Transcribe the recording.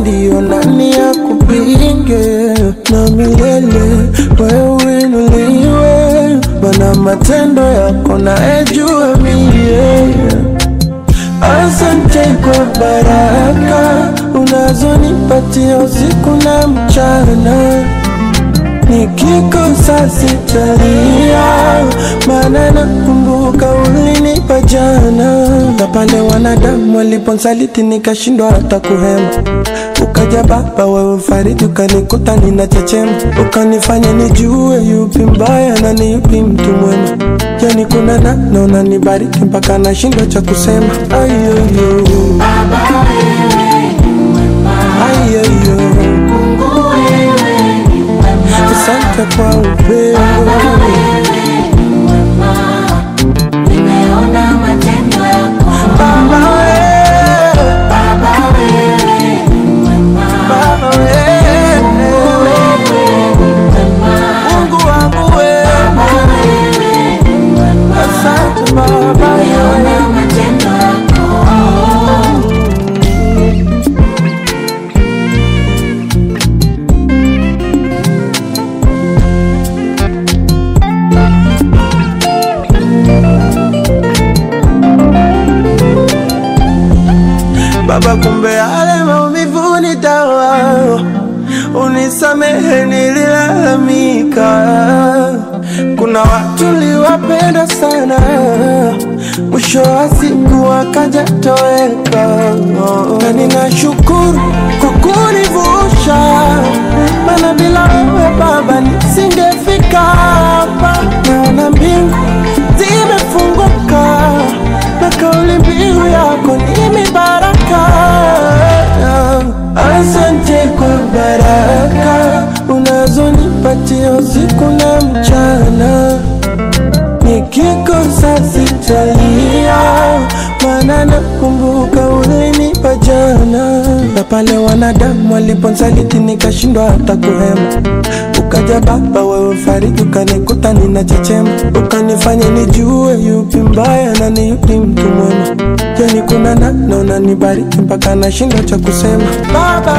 ndio nani ya kupinge na milele wewe inuliwe, mana matendo yako naejua mie. Asante kwa baraka unazonipatia usiku na mchana, nikikosa sitalia, maana nakumbuka ulinipa jana, na pale wanadamu waliponsaliti nikashindwa hata kuhema Ukaja Baba, wewe mfariji, ukanikuta ninachechema, ukanifanya nijue yupi mbaya na ni yupi mtu mwema. Yani kuna namna unanibariki mpaka nashindwa cha kusema. Ayoyo, Baba wewe ni mwema, ayoyo, Mungu wewe ni mwema, asante kwa upendo. Baba wewe ni mwema, nimeona matendo yako. Baba wewe, Baba wewe ni mwema, Baba wewe, wewe ni mwema, Mungu wangu wewe, Baba wewe ni mwema, asante Baba wewe. nimeona matendo yako. Baba, kumbe yale maumivu ni dawa, unisamehe nililalamika. Kuna watu liwapenda sana, mwisho wa siku wakaja toweka, na ninashukuru kwa kunivusha, maana bila wewe Baba nisingefika hapa. Naona mbingu zimefunguka na kauli mbiu yako ni mibaraka. Asante kwa baraka unazonipatia usiku na mchana, nikikosa sitalia, maana nakumbuka ulinipa jana, na pale wanadamu waliponsaliti nikashindwa hata kuhema Ukaja Baba, wewe mfariji, ukanikuta ninachechema, ukanifanya nijue yupi mbaya na ni yupi mtu mwema. Yani kuna namna unanibariki mpaka nashindwa cha kusema. Baba